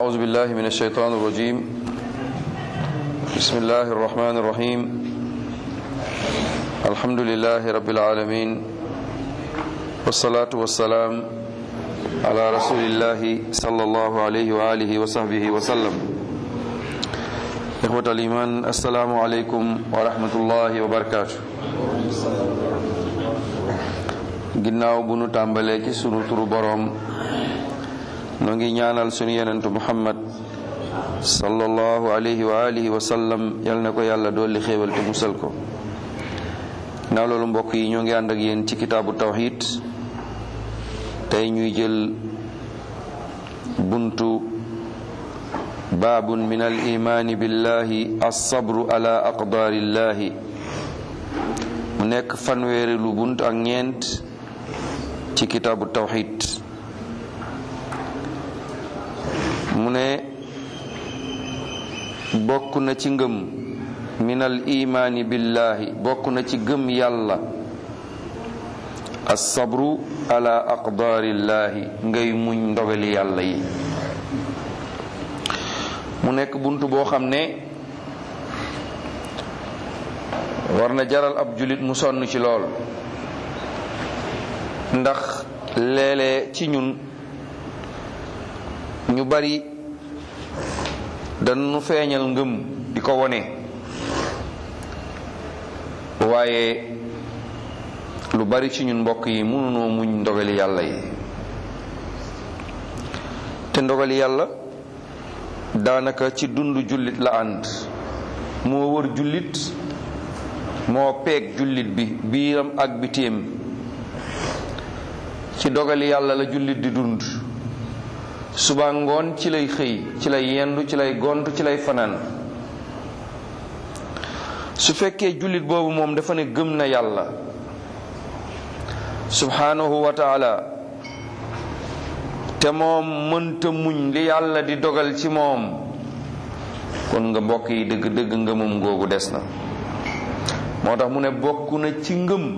أعوذ بالله من الشيطان الرجيم بسم الله الرحمن الرحيم الحمد لله رب العالمين والصلاة والسلام على رسول الله صلى الله عليه وآله وصحبه وسلم إخوة الإيمان السلام عليكم ورحمة الله وبركاته ginnaaw bu nu tàmbalee ci sunu turu boroom noo ngi ñaanal sunu yenentu muhammad sallallahu alayhi wa alihi wa sallam yal na ko yàlla dolli xéewal te musal ko ginnaaw loolu mbokk yi ñoo ngi ànd ak yéen ci kitaabu tawxid tey ñuy jël buntu baabun min al imaani billahi alsabru ala aqdaarillahi mu nekk fanweeri lu bunt ak ñeent ci kitaabu tawxid mu ne bokk na ci ngëm minal imaani billahi bokk na ci gëm yàlla assabru ala aqdaarillahi ngay muñ ndogali yàlla yi mu nekk bunt boo xam ne war na jaral ab julit mu sonn ci lool ndax léeg-léeg ci ñun ñu bari dañu feeñal ngëm di ko wone waaye lu bari ci ñun mbokk yi mënunoo muñ ndogali yàlla yi te ndogali yàlla daanaka ci dund jullit la ànd moo wër jullit moo peeg jullit bi biiram ak bitéem ci dogali yàlla la jullit di dund suba ngoon ci lay xëy ci lay yendu ci lay gont ci lay fanaan su fekkee jullit boobu moom dafa ne gëm na yàlla subhanahu wa taala te moom mënta muñ li yàlla di dogal ci moom kon nga mbokk yi dëgg dëgg ngëmam googu des na moo tax mu ne bokk na ci ngëm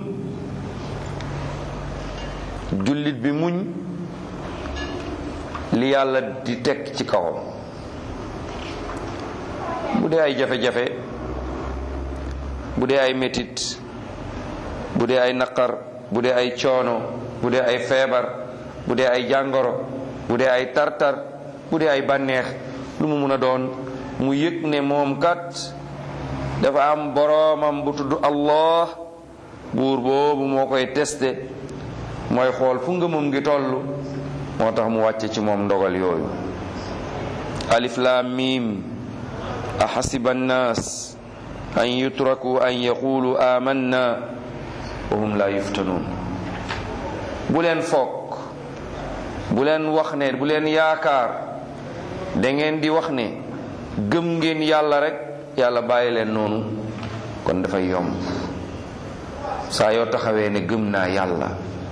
jullit bi muñ li yàlla di teg ci kawam bu dee ay jafe-jafe bu dee ay metit bu dee ay naqar bu dee ay coono bu dee ay feebar bu dee ay jàngoro bu dee ay tartar bu dee ay bànneex lu mu mun a doon mu yëg ne moom kat dafa am boroomam bu tudd Allah buur boobu moo koy testé mooy xool fu ngëmam ngi toll moo tax mu wàcce ci moom ndogal yooyu alif lam mim ahasiba annaas an yutraku an yaqulu amanna wa hum la yuftanun bu leen foog bu leen wax ne bu leen yaakaar da ngeen di wax ne gëm ngeen yàlla rek yàlla bàyyi leen noonu kon dafay yomb saa yoo taxawee ne gëm naa yàlla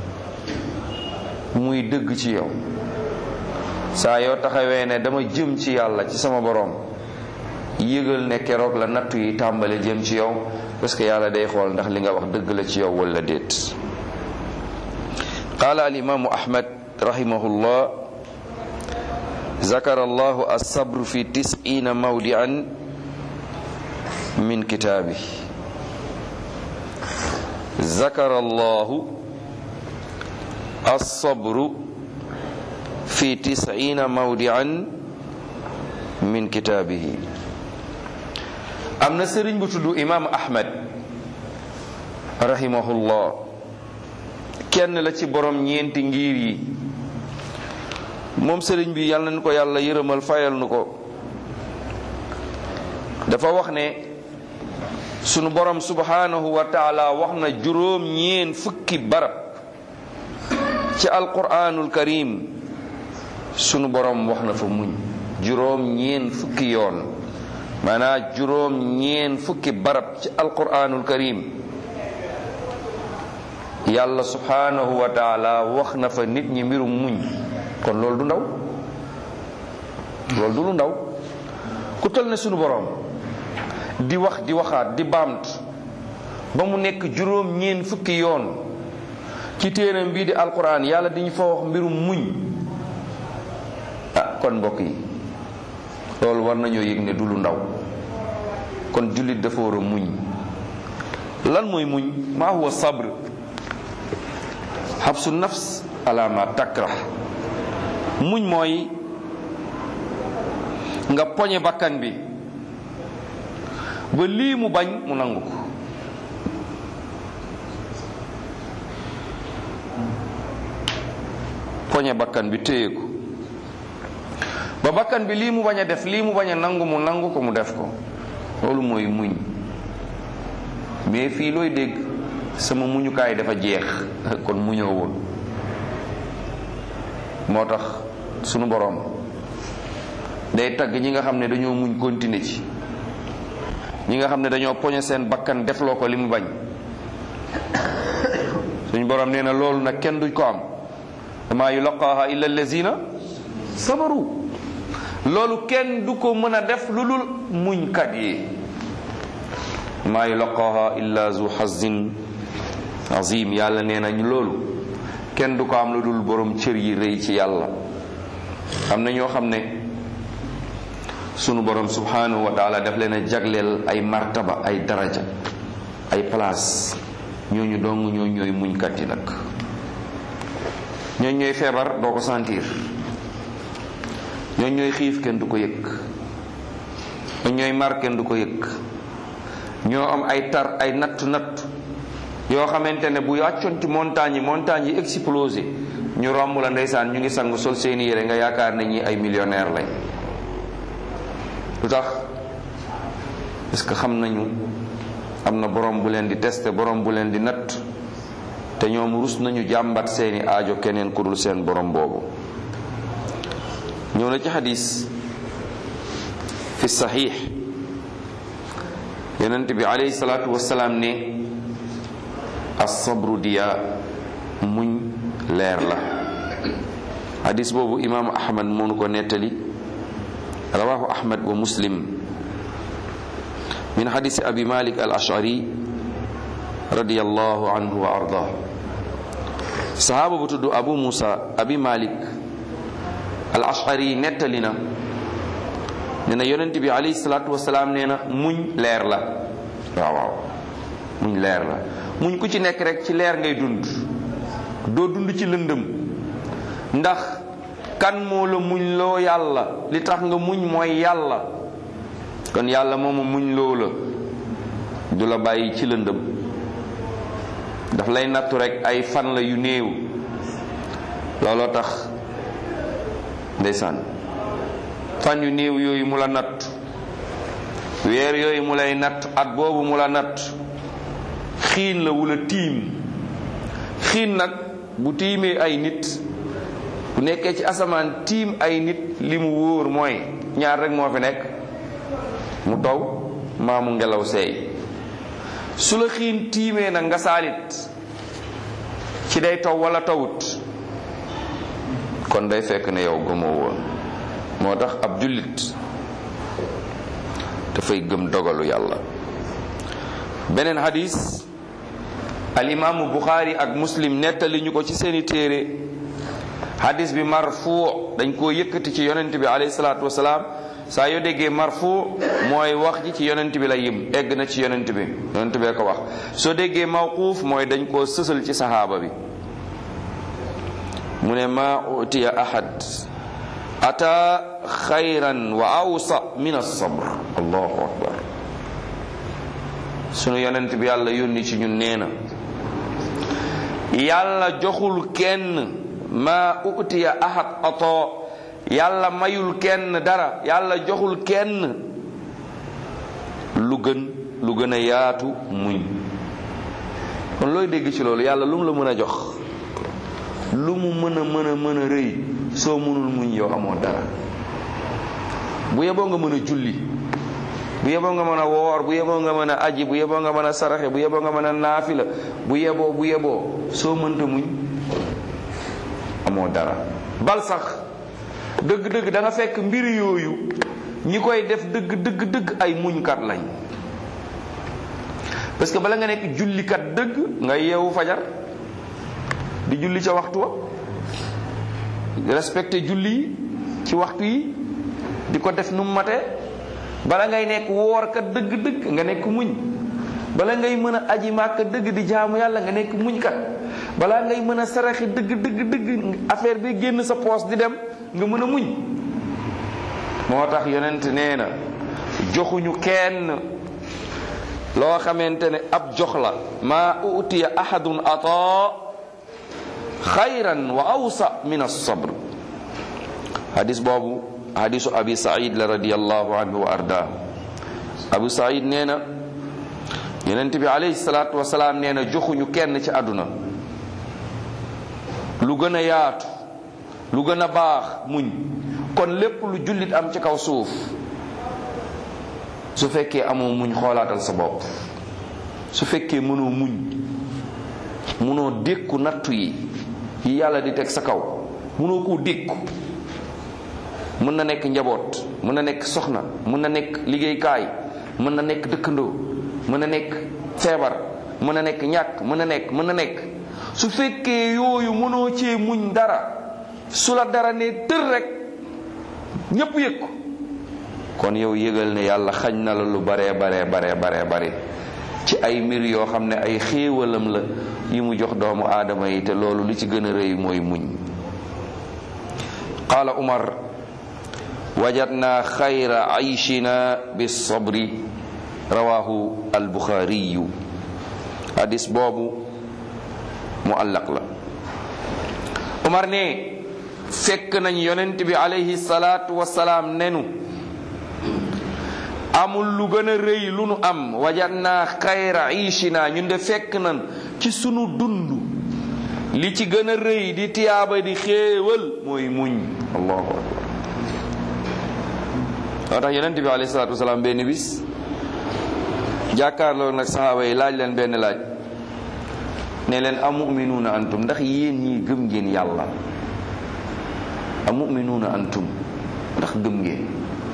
muy dëgg ci yow saa yoo taxawee ne dama jëm ci yàlla ci sama boroom yëgal ne keroog la nattu yi tàmbale jëm ci yow parce que yàlla day xool ndax li nga wax dëgg la ci yow wala déet qaala al imaamu ahmad rahimahullah zakara allahu as-sabr fi tis'ina mawdi'an min kitaabi zakara allahu as-sabru fi tis'ina mawdi'an min kitaabihi am na sëriñ bu tudd imaam ahmad rahimahullah kenn la ci borom ñeenti ngir yi moom sëriñ bi yàlla nañu ko yàlla yërëmal fayal nu ko dafa wax ne sunu borom subhanahu wa taala wax na juróom ñeen fukki barab ci alquranul karim sunu borom wax na fa muñ juróom ñeen fukki yoon maanaa juróom ñeen fukki barab ci alquranul karim yàlla subhanahu wa taala wax na fa nit ñi mbirum muñ kon loolu du ndaw loolu du lu ndaw ku tol ne sunu borom di wax di waxaat di baamt ba mu nekk juróom ñeen fukki yoon ci téeram bii di alquran yàlla diñu fa wax mbirum muñ ah kon mbokk yi loolu war nañoo yëg ne du lu ndaw kon jullit dafa war a muñ lan mooy muñ maa huwa sabr xabsu nafs ala ma takrah muñ mooy nga poñe bakkan bi ba lii mu bañ mu nangu ko poñe bakkan bi téye ko ba bakkan bi lii mu bañ a def lii mu bañ a nangu mu nangu ko mu def ko loolu mooy muñ mais fii looy dégg sama muñukaay dafa jeex kon muñoo woon moo tax sunu boroom day tagg ñi nga xam ne dañoo muñ continuer ci ñi nga xam ne dañoo poñe seen bakkan defloo ko li mu bañ suñu boroom nee na loolu nag kenn duñ ko am maa yulaqaaha illa allazina sabaru loolu kenn du ko mën a def lu dul muñkat yi maa yulaqaaha illa zu xazin azim yàlla nee nañ loolu kenn du ko am lu dul borom cër yi rëy ci yàlla am na ñoo xam ne sunu borom subhanahu wa taala daf leen a jagleel ay martaba ay daraja ay place ñooñu dong ñoo ñooy muñkat yi nag ñooñ ñooy feebar doo ko sentir ñooñ ñooy xiif kenn du ko yëg ñooñ ñooy mar kenn du ko yëg ñoo am ay tar ay natt natt yoo xamante ne bu wàccoon ci montagne yi montagne yi explosé ñu romb la ndeysaan ñu ngi sangu sol seeni yére nga yaakaar ne ñi ay millionnaire lañ lu tax parce que xam nañu am na borom bu leen di testé borom bu leen di natt te ñoom rus nañu jàmbat seeni aajo keneen ku dul seen borom boobu ñëw na ci xadis fi saxiix yonent bi alayhi salaatu wasalaam ne as-sabru diya muñ leer la xadis boobu imaamu ahmad moonu ko nettali rawahu ahmad wa muslim min xadisi abi malik al ashari radiyallahu anhu wa ardah sahaaba bu tudd abu musa abi malik al ashari nettali na nee na yonent bi alayhi salaatu wasalaam nee na muñ leer la waaw waaw muñ leer la muñ ku ci nekk rek ci leer ngay dund doo dund ci lëndëm ndax kan moo la muñ loo yàlla li tax nga muñ mooy yàlla kon yàlla moomu muñ loo la du la bàyyi ci lëndëm daf lay nattu rek ay fan la yu néew looloo tax ndeysaan fan yu néew yooyu mu la natt weer yooyu mu lay natt at boobu mu la natt xiin la wula tiim xiin nag bu tiimee ay nit bu nekkee ci asamaan tiim ay nit li mu wóor mooy ñaar rek moo fi nekk mu taw maa mu ngelaw seey su la xiin tiimee nag nga saalit ci day taw wala tawut kon day fekk ne yow gëmoo woon moo tax ab jullit dafay gëm dogalu yàlla beneen hadis al imaamu buxaari ak muslim nettali ñu ko ci seeni téere hadis bi marfu dañ koo yëkkati ci yonent bi alayhi salaatu wasalaam saa yoo déggee marfu mooy wax ji ci yonent bi la yim egg na ci yonent bi yonent bee ko wax soo déggee mawquuf mooy dañ koo sësal ci saxaaba bi mu ne ma utiya ahad ata xayran wa awsa min as-sabr allahu akbar sunu yonent bi yàlla yónni ci ñun nee na yàlla joxul kenn ma utiya ahad ato yàlla mayul kenn dara yàlla joxul kenn lu gën lu gën a yaatu muñ kon looy dégg ci loolu yàlla lu mu la mën a jox lu mu mën a mën a mën a rëy soo mënul muñ yow amoo dara bu yeboo nga mën a julli bu yeboo nga mën a woor bu yeboo nga mën a aji bu yeboo nga mën a saraxe bu yeboo nga mën a naafila bu yeboo bu yeboo soo mënta muñ amoo dara bal sax dëgg-dëgg da nga fekk mbir yooyu ñi koy def dëgg dëgg dëgg ay muñkat lañ parce que bala nga nekk jullikat dëgg nga yeewu fajar di julli ca waxtu wa respecté julli yi ci waxtu yi di ko def nu mu matee bala ngay nekk woorkat dëgg-dëgg nga nekk muñ bala ngay mën a aji màkk dëgg di jaamu yàlla nga nekk muñ kat balaa ngay mën a saraxi dëgg dëgg dëgg affaire bi génn sa poos di dem nga mën a muñ moo tax yonent nee na joxuñu kenn loo xamante ne ab jox la maa utiya ahadun ata xayran wa awsa min as-sabr hadis boobu hadisu abi said la radiallahu anhu wa arda abu said nee na yonent bi alayhi salaatu wasalaam nee na joxuñu kenn ci àdduna lu gën a yaatu lu gën a baax muñ kon lépp lu jullit am ci kaw suuf su fekkee amoo muñ xoolaatal sa bopp su fekkee mënoo muñ mënoo dékku nattu yi yi yàlla di teg sa kaw mënoo koo dékku mën na nekk njaboot mën na nekk soxna mën na nekk liggéeykaay mën na nekk dëkkandoo mën na nekk feebar mën na nekk ñàkk mën na nekk mën na nekk su fekkee yooyu mënoo cee muñ dara su la dara ne tër rek ñépp yëg ko kon yow yëgal ne yàlla xañ na la lu baree baree baree baree bare ci ay mbir yoo xam ne ay xéewalam la yi mu jox doomu aadama yi te loolu li ci gën a rëy mooy muñ qaala umar wajadna xayra ayshina bisabri rawahu albuxaariyu hadis boobu muallaq la umar ne fekk nañ yonent bi alayhi salaatu wasalaam nenu amul lu gën a rëy lu nu am wajadna xayra ishina ñun de fekk nan ci sunu dund li ci gën a rëy di tiyaaba di xéewal mooy muñ allahu akbar moo tax yonent bi alayhi salaatu wasalaam benn bis jàkkaarloo nag saxaaba yi laaj leen benn laaj ne leen amuminuuna antum ndax yéen ñii gëm ngeen yàlla amuminuuna antum ndax gëm ngeen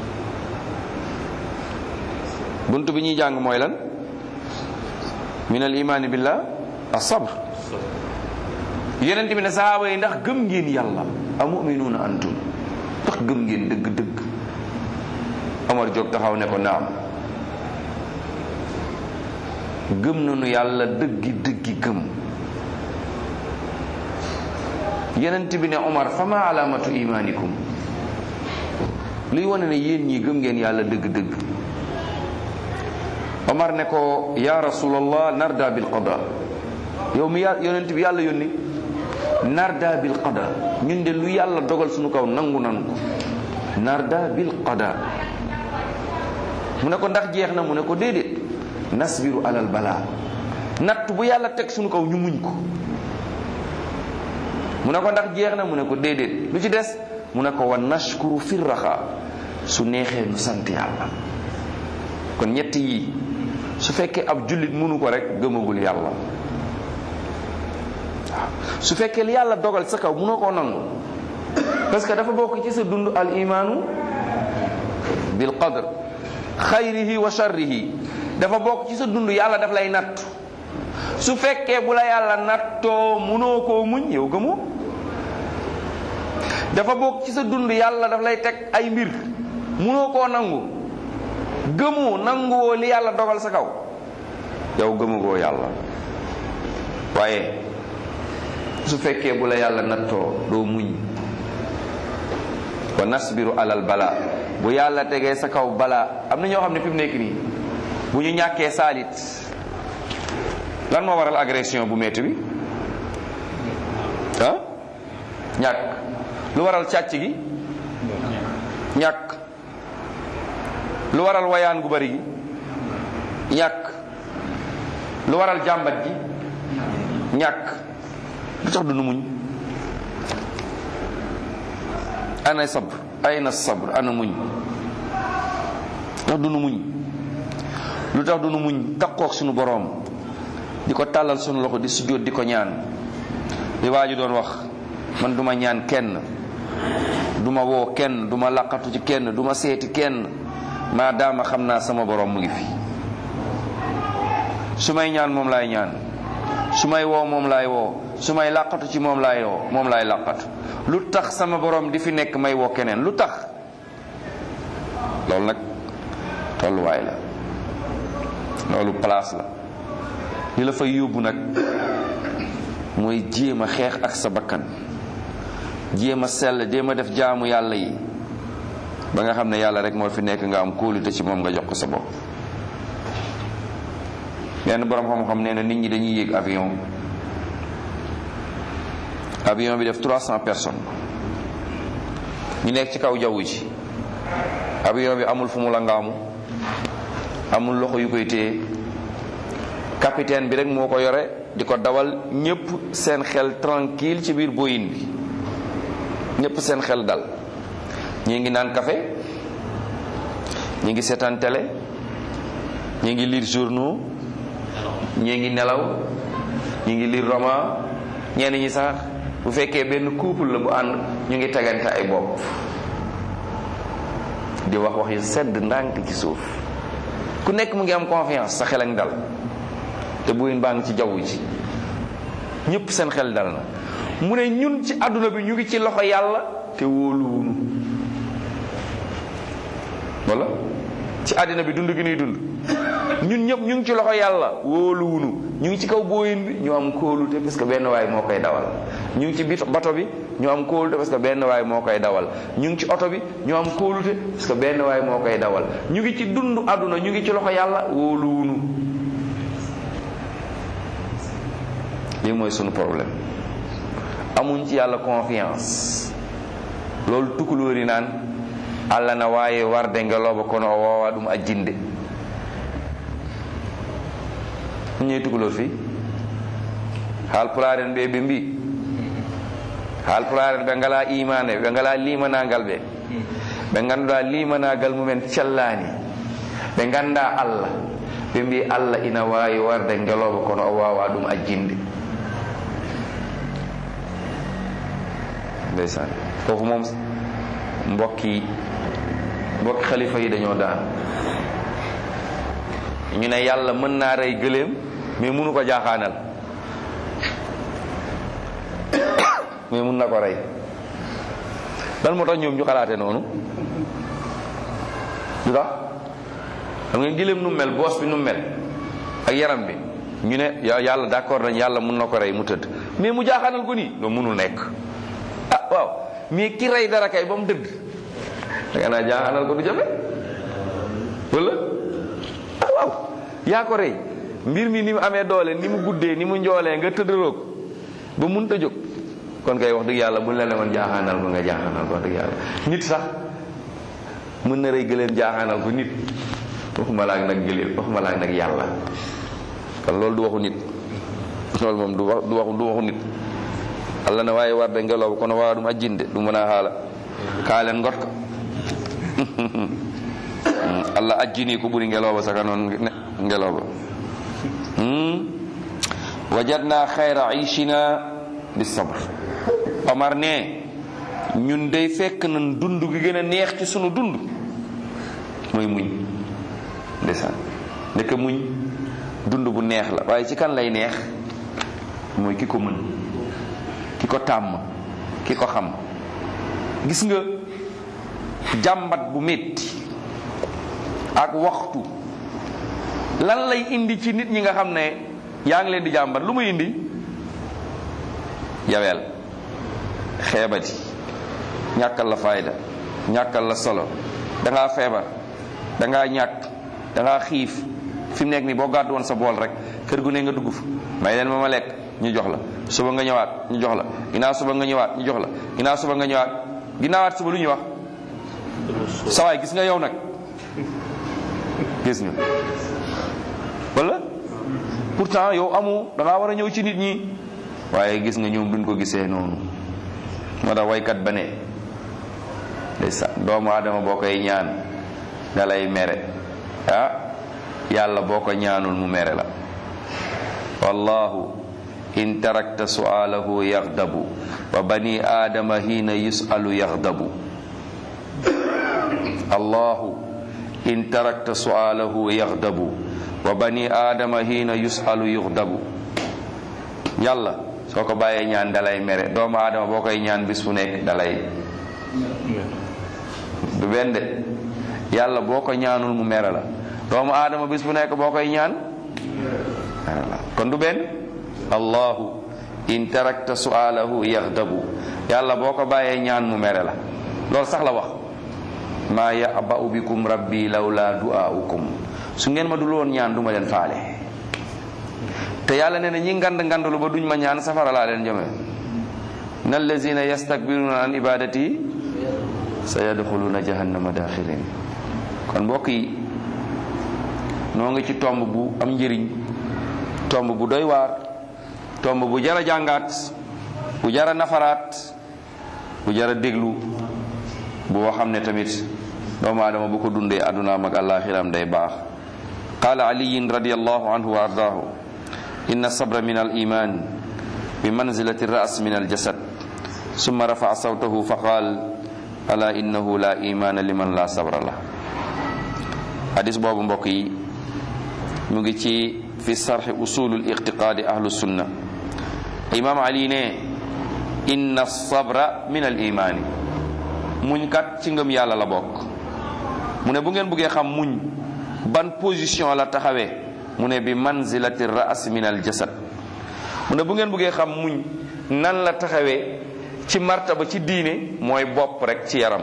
bunt bi ñuy jàng mooy lan min al imaani billah as-sabr yonent bi ne saxaaba yi ndax gëm ngeen yàlla amuminuuna antum ndax gëm ngeen dëgg-dëgg Omar jóg taxaw ne ko naam gëm nañu yàlla dëggi dëggi gëm yonent bi ne Omar fama alaamatu imaanikum luy wane ne yéen ñi gëm ngeen yàlla dëgg-dëgg Omar ne ko ya rasulallah narda bil qada yow mi yà yonent bi yàlla yónni narda bil qada ñun de lu yàlla dogal suñu kaw nangu nanu ko narda bil qada mu ne ko ndax jeex na mu ne ko déedéet nasbiru alal balaa natt bu yàlla teg suñu kaw ñu muñ ko mu ne ko ndax jeex na mu ne ko déedéet lu ci des mu ne ko wa nashkuru fi raxa su neexee nu sant yàlla kon ñett yi su fekkee ab jullit mënu ko rek gëmagul yàlla waaw su fekkee li yàlla dogal sa kaw mënoo koo nangu parce que dafa bokk ci sa dund al imaanu bil qadr xayrihi wa sharrihi dafa bokk ci sa dund yàlla daf lay natt su fekkee bu la yàlla nattoo mënoo koo muñ yow gëmoo dafa bokk ci sa dund yàlla daf lay teg ay mbir mënoo koo nangu gëmoo nanguwoo li yàlla dogal sa kaw yow gëmugoo yàlla waaye su fekkee bu la yàlla nattoo doo muñ wa nasbiru alal bala bu yàlla tegee sa kaw bala am na ñoo xam ne fi mu nekk nii bu ñu ñàkkee saalit lan moo waral agression bu metti bi ah ñàkk lu waral càcc gi ñàkk lu waral wayaan gu bari gi ñàkk lu waral jàmbat gi ñàkk lu tax du nu muñ ana sabr ayna sabr ana muñ tax du nu muñ lu tax du nu muñ takkook suñu boroom di ko tàllal suñu loxo di sujjóot di ko ñaan li waa ji doon wax man duma ñaan kenn duma woo kenn duma laqatu ci kenn duma seeti kenn maadaama xam naa sama boroom mu ngi fi su may ñaan moom laay ñaan su may woo moom laay woo su may làqatu ci moom laay woo moom laay làqatu lu tax sama borom di fi nekk may woo keneen lu tax loolu nag tolluwaay la loolu place la li la fay yóbbu nag mooy jéem a xeex ak sa bakkan jéem a sell jéem a def jaamu yàlla yi ba nga xam ne yàlla rek moo fi nekk nga am kóolute ci moom nga jox ko sa bopp benn borom xam-xam nee na nit ñi dañuy yéeg avion avion bi def 300 personnes ñu nekk ci kaw jaww ji avion bi amul fu mu la ngaamu amul loxo yu koy téye capitaine bi rek moo ko yore di ko dawal ñépp seen xel tranquille ci biir Boeing bi ñépp seen xel dal ñi ngi naan café ñi ngi seetaan télé ñi ngi lire journaux ñi ngi nelaw ñi ngi lire roman ñenn ñi sax bu fekkee benn couple la bu ànd ñu ngi tegante ay bopp di wax wax yu sedd ndànk ci suuf ku nekk mu ngi am confiance sa xel ak dal te buyin baa ngi ci jaww ji ñëpp seen xel dal na mu ne ñun ci àdduna bi ñu ngi ci loxo yàlla te wóoluwunu wala ci àddina bi dund gi nuy dund ñun ñëpp ñu ngi ci loxo yàlla wóoluwunu ñu ngi ci kaw booyin bi ñu am kóolute parce que benn waay moo koy dawal ñu ngi ci bit bato bi ñu am kóolute parce que benn waay moo koy dawal ñu ngi ci oto bi ñu am kóolute parce que benn waay moo koy dawal ñu ngi ci dund àdduna ñu ngi ci loxo yàlla wóoluwunu lii mooy sunu problème amuñ ci yàlla confiance loolu tukulóor yi naan allah na waaye warde ngelooba kono o woowa ɗum ajjinde ñoy tukulóor fii haal pularen ɓe ɓe mbi haal pularen ɓe ngala imane ɓe ngala limanagal ɓe ɓe ganduɗa limanagal mumen cellani ɓe ganda allah ɓe mbi allah ina wawi warde ngelooba kono o wawa ɗum ajjinde ndeysaan foofu moom mbokki mbokki xalifa yi dañoo daan ñu ne yàlla mën naa rey gëléem mais mënu ko jaaxaanal mais mun na ko rey dan moo tax ñoom ñu xalaate noonu lu tax xam nga gëléem nu mel boos bi nu mel ak yaram bi ñu ne yàlla d'accord nañ yàlla mun na ko rey mu tëdd mais mu jaaxaanal ko nii loolu mënul nekk ah waaw mais ki rey dara kay ba mu dëgg da nga naa jaaxalal ko du jafe wala ah waaw yaa ko rey mbir mi ni mu amee doole ni mu guddee ni mu njoolee nga tëddaloo ko ba munta jóg kon kay wax dëgg yàlla bu la ne woon jaaxaanal ko nga jaaxaanal ko wax dëgg yàlla nit sax mën na rey gëleen jaaxaanal ko nit waxuma laak nag gëleen waxuma laak nag yàlla kon loolu du waxu nit loolu moom du wax du waxu du waxu nit allah ne wawi warde ngeloba kono wawa ɗum ajjinde ɗum wona haala kaalen gotka allah ajjini ko ɓuri ngeloba saka noon ngeloba wajadna hayra ishina bisabre omar ne ñun dey fekk nan dund gi gën a neex ci sunu dund mooy muñ ndeysaan ndeke muñ dund bu neex la waaye ci kan lay neex mooy ki ko mën ki ko tàmm ki ko xam gis nga jàmbat bu metti ak waxtu lan lay indi ci nit ñi nga xam ne yaa ngi leen di jàmbat lu muy indi yaweel xeebati ñàkkal la fayda ñàkkal la solo dangaa feebar dangaa ñàkk dangaa xiif fi mu nekk nii boo gàddu woon sa bool rek kër gu ne nga dugg fa may leen ma ma lekk ñu jox la suba nga ñëwaat ñu jox la ginnaaw suba nga ñëwaat ñu jox la ginnaaw suba nga ñëwaat ginnaawaat suba lu ñuy wax sawaay gis nga yow nag gis nga wala pourtant yow amu da ngaa war a ñëw ci nit ñi waaye gis nga ñoom duñ ko gisee noonu moo tax waykat ba ne ndeysaan doomu aadama boo koy ñaan da lay mere ah yàlla boo ko ñaanul mu mere la wallahu in tarakta su'alahu yaghdabu wa bani adama hina yus'alu yaghdabu allahu in tarakta su'alahu yaghdabu wa bani adama hina yus'alu yughdabu yàlla soo ko bàyyee ñaan dalay mere doomu aadama boo koy ñaan bis fu nekk dalay du benn de yàlla boo ko ñaanul mu mere la doomu aadama bis bu nekk boo koy ñaan mere la kon du benn allahu in tarakta sualahu yaxdabu yàlla boo ko bàyyee ñaan mu mere la loolu sax la wax maa yaba'u bikum rabbi lawla du'aukum su ngeen ma dul woon ñaan du ma leen faale te yàlla nee na ñi ngand ngandlu ba duñ ma ñaan safara laa leen jëme na allazina yastakbiruna an ibadati sa yadxuluna jahannama daxirin kon mbokk yi noo ngi ci tomb bu am njëriñ tomb bu doy waar tomb bu jara jàngaat bu jara nafaraat bu jara déglu boo xam ne tamit doomu aadama bu ko dundee addunaam ak àllaaxiram day baax qaala aliyin radiallahu anhu wa ardaahu inna sabra min al iman bi manzilati ras min al jasad summa rafaa sawtahu fa qaal ala innahu la imana liman la sabra la hadis boobu mbokk yi mu ngi ci fi sarxi usulul iqtiqaadi ahlu sunna imam ali ne inna sabra min al imaani muñ kat ci ngëm yàlla la bokk mu ne bu ngeen bëggee xam muñ ban position la taxawee mu ne bi manzilati ras min al jasad mu ne bu ngeen bëggee xam muñ nan la taxawee ci martaba ci diine mooy bopp rek ci yaram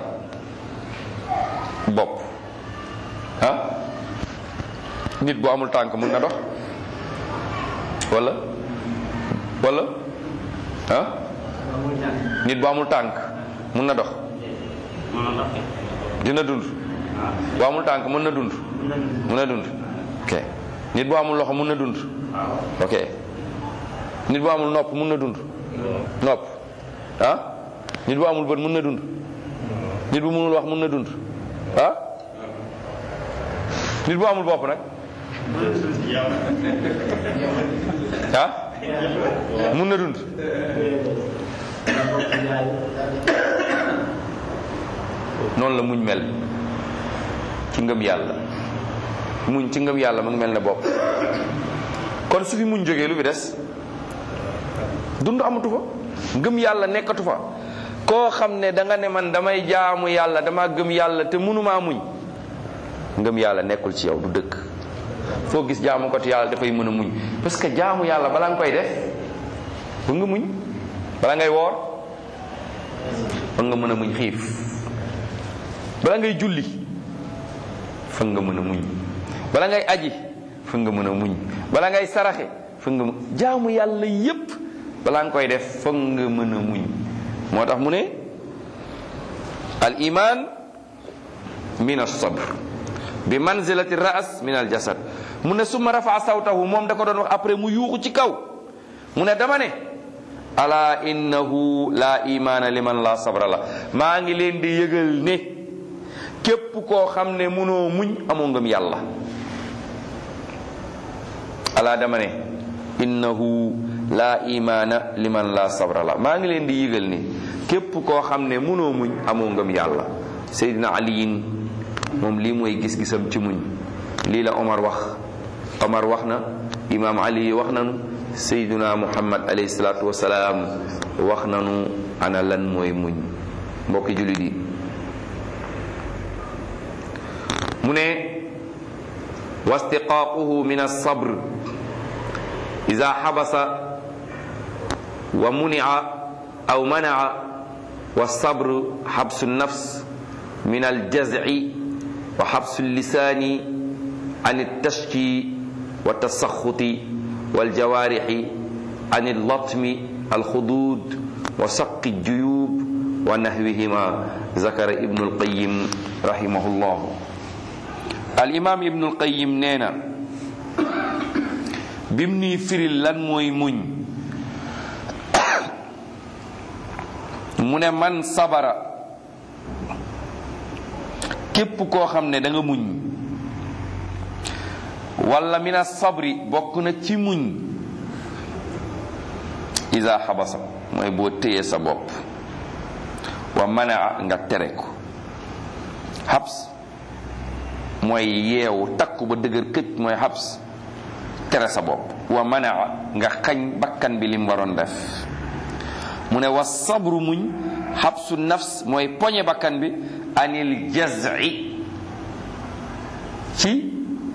bopp ah nit bu amul tànk mun na dox wala wala ah nit bu amul tànk mun na dox dina dund bu amul tànk mun na dund mun na dund ok nit bu amul loxo mun na dund ok nit bu amul nopp mun na dund nopp ah nit bu amul bët mun na dund nit bu mënul wax mun na dund ah nit bu amul bopp nag ah mun na dund noonu la muñ mel ci ngëm yàlla muñ ci ngëm yàlla mu ngi mel ne bopp kon su fi muñ jógee lu fi des dund amatu fa ngëm yàlla nekkatu fa koo xam ne da nga ne man damay jaamu yàlla dama gëm yàlla te mënumaa muñ ngëm yàlla nekkul ci yow du dëkk foo gis jaamu ko te yàlla dafay mën a muñ parce que jaamu yàlla balaa nga koy def ba nga muñ bala ngay woor ba nga mën a muñ xiif bala ngay julli fa nga mën a muñ bala ngay aji fa nga mën a muñ bala ngay saraxe fa nga jaamu yàlla yépp balaa nga koy def fa nga mën a muñ moo tax mu ne al iman min as-sabr bi manzilati ras min al jasad mu ne summa rafa sawtahu moom da ko doon wax après mu yuuxu ci kaw mu ne dama ne ala innahu la imaana liman la sabra la maa ngi leen di yëgal ne képp koo xam ne mënoo muñ amoo ngëm yàlla ala dama ne innahu la imaana liman la sabra la maa ngi leen di yëgal ne képp koo xam ne mënoo muñ amoo ngëm yàlla seydina aliyin moom lii mooy gis-gisam ci muñ lii la omar wax omar wax na imaam ali wax nanu seydina muhammad alayhi salaatu wasalaam wax nanu ana lan mooy muñ mbokki jullit yi mu ne wastiqaaquhu min alsabr ida xabasa wa munia aw manaa والصبر حبس النفس من الجزع وحبس اللسان عن التشكي والتسخط والجوارح عن اللطم الخدود وسق الجيوب ونحوهما ذكر ابن القيم رحمه الله الإمام ابن القيم نينا بمني فري لن موي muñ mu ne man sabara képp koo xam ne da nga muñ wala mina sabri bokk na ci muñ isa xabasa mooy boo téyee sa bopp wa manaa nga tere ko xabs mooy yeewu takku ba dëgër këj mooy xabs tere sa bopp wa manaa nga xañ bakkan bi lim waroon def mu ne wa sabru muñ xabsu nafs mooy poñe bakkan bi anil jazi ci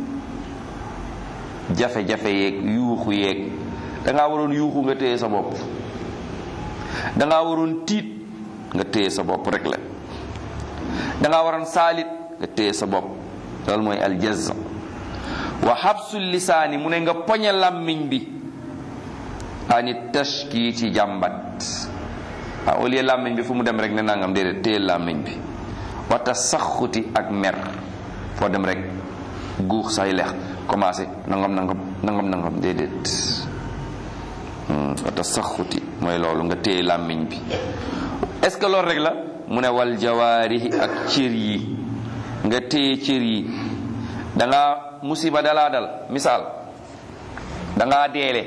jafe-jafe yeeg yuuxu yeeg dangaa waroon yuuxu nga téye sa bopp dangaa waroon tiit nga téye sa bopp rek la dangaa waroon saalit nga téye sa bopp loolu mooy aljazza wa xabsul lisaani mu ne nga poñe làmmiñ bi ani tashki ci jàmbat waaw au lieu làmmiñ bi fu mu dem rek ne nangam déedéet téye làmmiñ bi wata saxuti ak mer foo dem rek guux say lex commencé nangam nangam nangam nangam déedéet wata saxuti mooy loolu nga téye làmmiñ bi est-ce que loolu rek la mu ne wal jawaarihi ak cër yi nga téye cër yi da nga musiba dalaa dal misaal da ngaa deele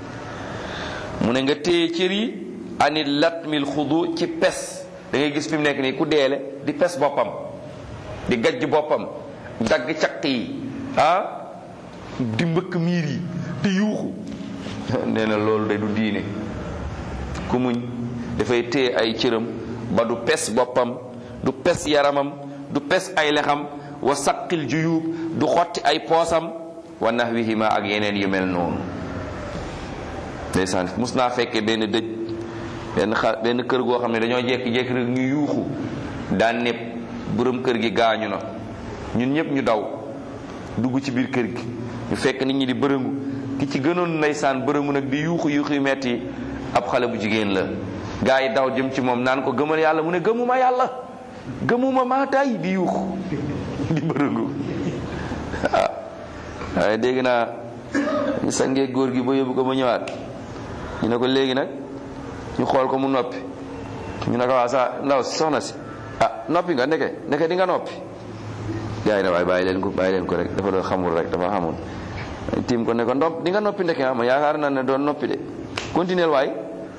mu ne nga téye cër yi ani latmil xudu ci pes da ngay gis fi mu nekk nii ku deele di pes boppam di gajj boppam dagg caq yi ah di mbëkk miir yi di yuuxu nee na loolu de du diine ku muñ dafay téye ay cëram ba du pes boppam du pes yaramam du pes ay lexam wa saqil juyub du xotti ay poosam wa nahwihima ak yeneen yu mel noonu ndeysaan mus naa fekkee benn dëj benn xa benn kër goo xam ne dañoo jekki-jekki rek ñu yuuxu daan ne borom kër gi gaañu na ñun ñëpp ñu daw dugg ci biir kër gi ñu fekk nit ñi di bërëngu ki ci gënoon ndeysaan bërëngu nag di yuuxu yuuxu yu metti ab xale bu jigéen la gaa yi daw jëm ci moom naan ko gëmal yàlla mu ne gëmuma yàlla gëmuma maa tay di yuuxu di bërëngu ah waaye dégg naa ñu sangee góor gi ba yóbbu ko ba ñëwaat ñu ne ko léegi nag ñu xool ko mu noppi ñu ne ko waa sa ndaw si soxna si ah noppi nga ndeke ndeke di nga noppi gaa yi ne waaye bàyyi leen ko bàyyi leen ko rek dafa doon xamul rek dafa xamul tiim ko ne ko ndop di nga noppi ndeke ah ma yaakaar naa ne doon noppi de continuer waay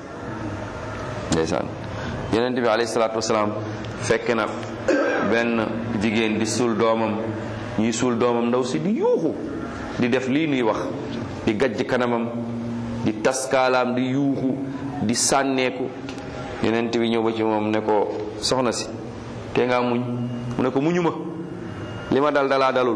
ndeysaan yonent bi alayhi salaatu wasalaam fekk na benn jigéen di suul doomam ñuy suul doomam ndaw si di yuuxu di def lii nuy wax di gajj kanamam di taskaalaam di yuuxu di sànneeku yonent bi ñëw ba ci moom ne ko soxna si te nga muñ mu ne ko muñu ma li ma dal dalaa dalul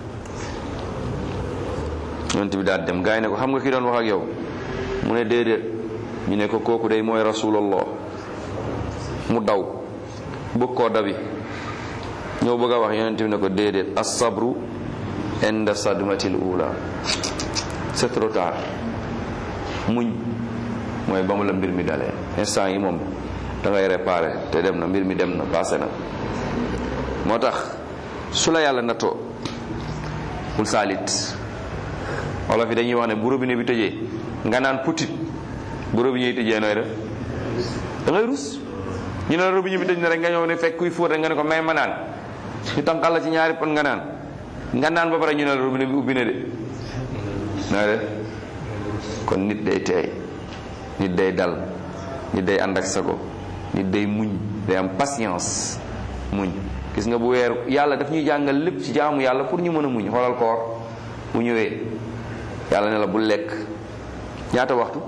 yonent bi daal dem gaa yi ne ko xam nga ki doon wax ak yow mu ne déedéet ñu ne ko kooku day mooy rasulallah mu daw bëgg koo dabi ñëw bëgg a wax yonent bi ne ko déedéet as-sabru inda sadmatil ula c'est trop tard muñ mooy ba mu la mbir mi dalee instant yi moom da ngay réparé te dem na mbir mi dem na passé na moo tax su la yàlla nattoo bul saalit wolof yi dañuy wax ne bu robinet bi tëjee nga naan putit bu robinet yi tëjee nooy def da ngay rus ñu ne robinet bi tëj na rek nga ñëw ne fekk kuy fóot rek nga ne ko may ma naan ñu tànqal la ci ñaari pon nga naan nga naan ba pare ñu ne la robinet bi ubbi na de nooy def kon nit day teey nit day dal nit day ànd ak sago nit day muñ day am patience muñ gis nga bu weer yàlla daf ñuy jàngal lépp ci jaamu yàlla pour ñu mën a muñ xoolal koor bu ñëwee yàlla ne la bu lekk ñaata waxtu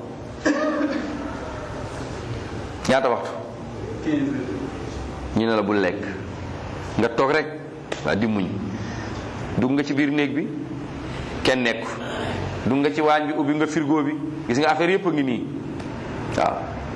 ñaata waxtu ñu ne la bu lekk nga toog rek waa di muñ dugg nga ci biir néeg bi kenn nekku dugg nga ci waañ bi ubbi nga frigo bi gis nga affaire yëpp a ngi nii waaw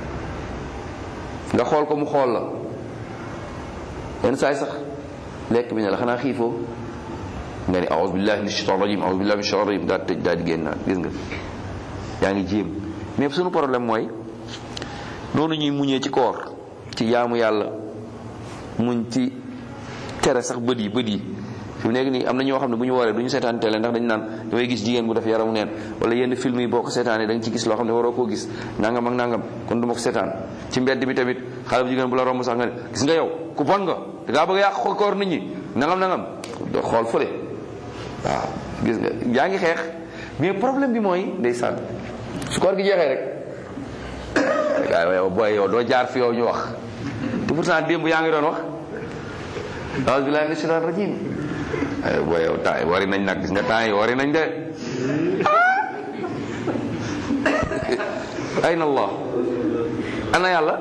nga xool ko mu xool la yenn saay sax lekk bi ne la xanaa xiifoo nga ni aouzu billahi min shaitan rajim aouzu billahi min shaitan rajim daal tëj daal di génnaat gis nga yaa ngi jéem mais suñu problème mooy noonu ñuy muñee ci koor ci jaamu yàlla muñ ci tere sax bët yi bët yi fi mu nekk nii am na ñoo xam ne bu ñu waree du ñu seetaan télé ndax dañu naan damay gis jigéen bu def yaramu neen wala yenn film yi boo ko seetaanee da nga ci gis loo xam ne waroo koo gis nangam ak nangam kon du ma ko seetaan ci mbedd bi tamit xale bu jigéen bu la romb sax nga ne gis nga yow ku bon nga da ngaa bëgg a yàq koor nit ñi nangam nangam do xool fële waaw gis nga yaa ngi xeex mais problème bi mooy ndeysaan su koor gi jeexee rek waaye yow booy yow doo jaar fi yow ñu wax te pourtant démb yaa ngi doon wax aouzu billahi mina shaitan rajim ay booy yow temps yi wari nañ nag gis nga temps yi wari nañ de ayna allah ana yàlla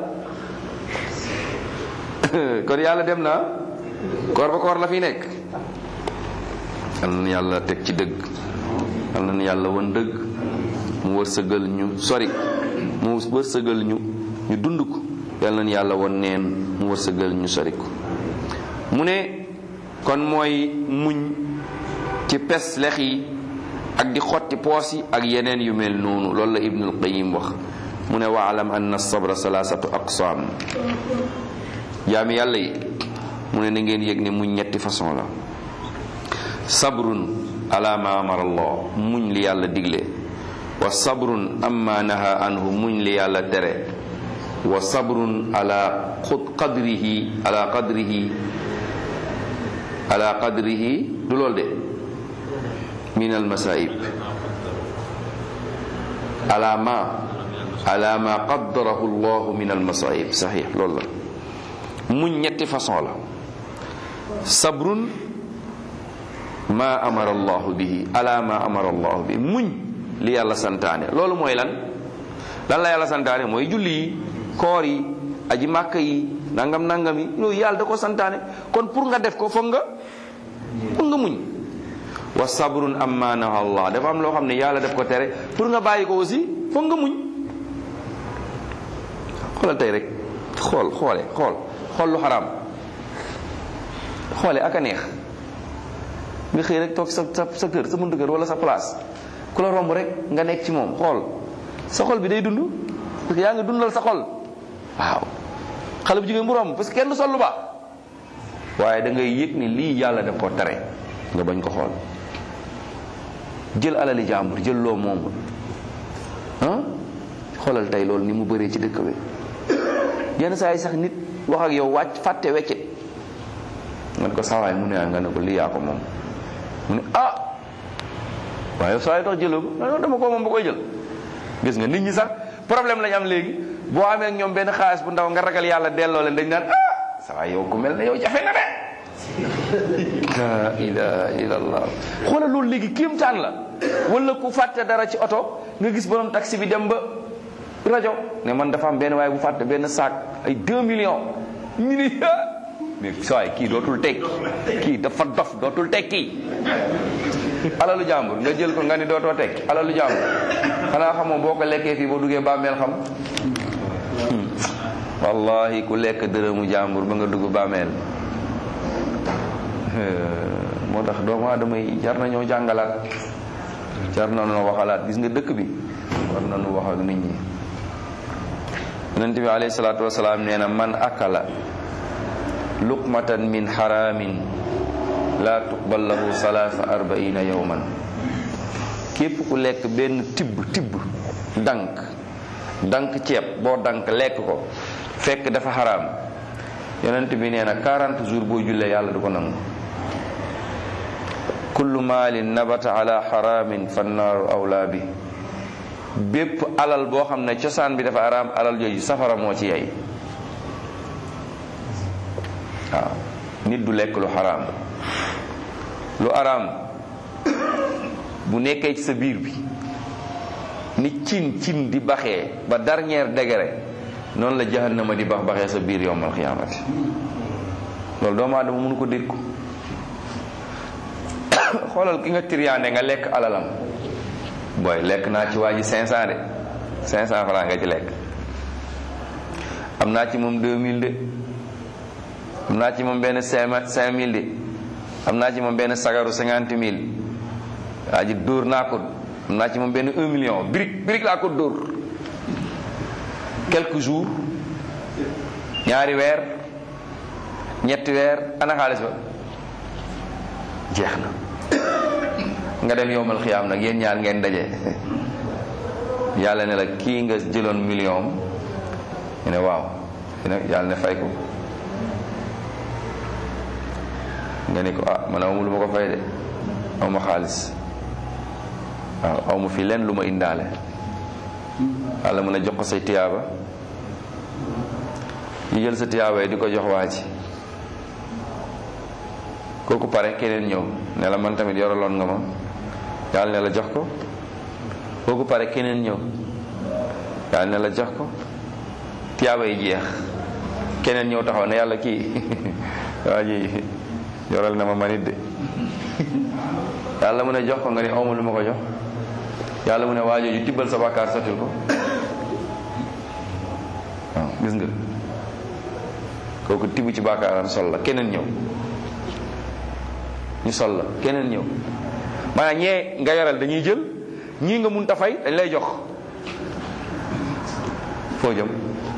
kon yàlla dem na koor ba koor la fi nekk yal na yàlla teg ci dëgg yal na yàlla won dëgg mu wërsëgal ñu sori mu wërsëgal ñu ñu dund ko yal na yàlla won neen mu wërsëgal ñu sori ko mu ne kon mooy muñ ci pes lex yi ak di xotti poos yi ak yeneen yu mel noonu loolu la ibnul qayim wax mu ne waalam anna sabra salaasatu aqsaam jaami yàlla yi mu ne na ngeen yëg ne muñ ñetti façon la sabrun ala ma amara allah muñ li yàlla digle wa sabrun amma naha anhu muñ li yàlla tere wa sabrun ala qadrihi ala qadrihi ala qadrihi du lool de min al masaib ala ma ala ma qaddarahu allah min al masaib saxiix loolu la muñ ñetti façon la sabrun ma amara allahu bihi ala ma amara allahu bihi muñ li yàlla santaane loolu mooy lan lan la yàlla santaane mooy julli yi koor yi aji màkk yi nangam nangam yi loolu yàlla da ko santaane kon pour nga def ko foog nga foog nga muñ wa sabrun amma naha allah dafa am loo xam ne yàlla def ko tere pour nga bàyyi ko aussi foog nga muñ xoolal tey rek xool xoole xool xool lu xaraam xoole ak a neex nga xëy rek toog sa sa sa kër sa buntu kër wala sa place ku la romb rek nga nekk ci moom xool sa xol bi day dund parce que yaa ngi dundal sa xol waaw xale bu jigéen bu romb parce que kenn du sol lu baax waaye da ngay yëg ni lii yàlla daf ko tere nga bañ ko xool jël alali jàmbur jël loo moomul ah xoolal tey loolu ni mu bëree ci dëkk bi yenn saa yi sax nit wax ak yow wàcc fàtte weccit nga ne ko sawaay mu ne nga ne ko lii yaa ko moom mu ne ah waaye saa yi tax jëloo ko non dama ko moom ba koy jël gis nga nit ñi sax problème lañ am léegi boo amee ak ñoom benn xaalis bu ndaw nga ragal yàlla delloo leen dañ naan ah sawaay yow ku mel ne yow jafe na de la ilaha illallah xoolal loolu léegi kéemtaan la wala ku fàtte dara ci oto nga gis borom taxi bi dem ba rajo ne man dafa am benn waaye bu fàtte benn sac ay 2 millions ñu ni mais sawaay kii dootul tekki kii dafa dof dootul tekki alalu jàmbur nga jël ko nga ni dootoo tekki alalu jàmbur xanaa xamoo boo ko lekkee fii boo duggee bàmmeel xam wallahi ku lekk dërëmu jàmbur ba nga dugg bàmmeel moo tax doomu aadama yi jar nañoo jàngalaat jar nañoo waxalaat gis nga dëkk bi war nañu wax ak nit ñi yonent bi alayhi salaatu wasalaam nee na man akala luqmatan min xaraamin laa tuqbal lahu salaasa arbaina yowman képp ku lekk benn tibb tibb dank dank ceeb boo dank lekk ko fekk dafa xaraam yonent bi nee na 40 jours boo jullee yàlla du ko nangu kullu maalin nabata ala xaraamin fannaaru awlaa bi bépp alal boo xam ne cosaan bi dafa araam alal jooju safara moo ci yey waaw nit du lekk lu xaraam lu araam bu nekkee ci sa biir bi ni cin cin di baxee ba dernier degré noonu la jahannama di bax baxee sa biir yowmal xiyaamati loolu doomu aadama mënu ko dékku xoolal ki nga tiriyaande nga lekk alalam booy lekk naa ci waa ji 500 de 500 francs nga ci lekk am naa ci moom 2000 de am naa ci moom benn 5000 de am naa ci moom benn sagaru 50 000 waa ji dóor naa ko am naa ci moom benn 1 million brique brique laa ko dóor quelques jours ñaari weer ñetti weer ana xaalis ba jeex na nga dem yowmal xiyaam nag yéen ñaar ngeen daje yàlla ne la kii nga jëloon million ñu ne waaw yàlla ne fay ko nga ne ko ah man amul lu ma ko fay de aw ma xaalis waaw aw ma fi leen lu ma indaale yàlla mën a jox ko say tiyaaba ñu jël sa tiyaaba yi di ko jox waa ji kooku pare keneen ñëw ne la man tamit yoraloon nga ma yàlla ne la jox ko kooku pare keneen ñëw yàlla ne la jox ko tiyaaba yi jeex keneen ñëw taxaw ne yàlla kii waa ji yoral na ma manit de yàlla mu ne jox ko nga ni awma lu ma ko jox yàlla mu ne waajooju tibbal sa bàkkaar sottil ko waaw gis nga kooku tibb ci bàkkaaram sol la keneen ñëw ñu sol la keneen ñëw maanaam ñee nga yoral dañuy jël ñii nga mun ta fay dañ lay jox foo jëm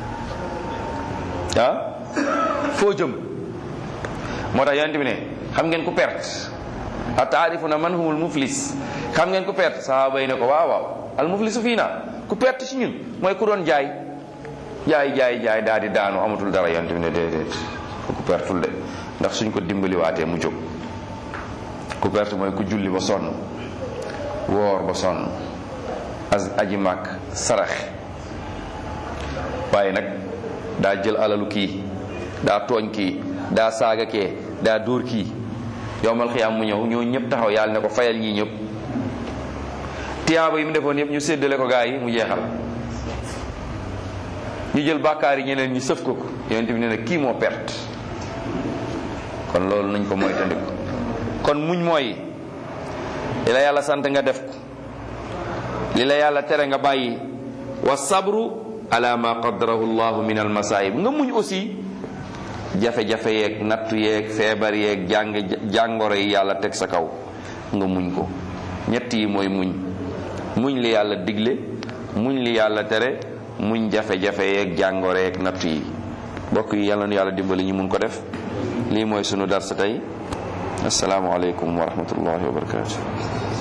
ah foo jëm moo tax yonent bi ne xam ngeen ku perte a taarifuna man humul muflis xam ngeen ku perte sahaaba yi ne ko waaw waaw al muflisu fii naa ku perte ci ñun mooy ku doon jaay jaay jaay jaay daal di daanu amatul dara yonent bi ne déedéet ku pertul de ndax suñ ko dimbali waatee mu jóg ku perte mooy ku julli ba sonn woor ba sonn as aji màkk saraxe waaye nag daa jël alalu kii daa tooñ kii daa saaga kee daa dóor kii yowmal xiyaam mu ñëw ñoo ñëpp taxaw yàlla ne ko fayal ñii ñëpp tiyaaba yi mu defoon yëpp ñu séddale ko gaa yi mu jeexal ñu jël bàkkaar yi ñeneen ñi sëf ko ko yonent bi nee na kii moo perte kon loolu nañ ko moytandiku kon muñ mooy li la yàlla sant nga def ko li la yàlla tere nga bàyyi wa sabru ala ma qaddarahu llahu min al masaib nga muñ aussi jafe-jafe yeeg nattu yeeg feebar yeeg jàng jàngoro yi yàlla teg sa kaw nga muñ ko ñett yi mooy muñ muñ li yàlla digle muñ li yàlla tere muñ jafe-jafe yeeg jàngoro yeeg nattu yi mbokk yi yàlla nu yàlla dimbali ñu mun ko def lii mooy sunu darsa tey assalaamu aleykum wa rahmatullahi wa barakatuh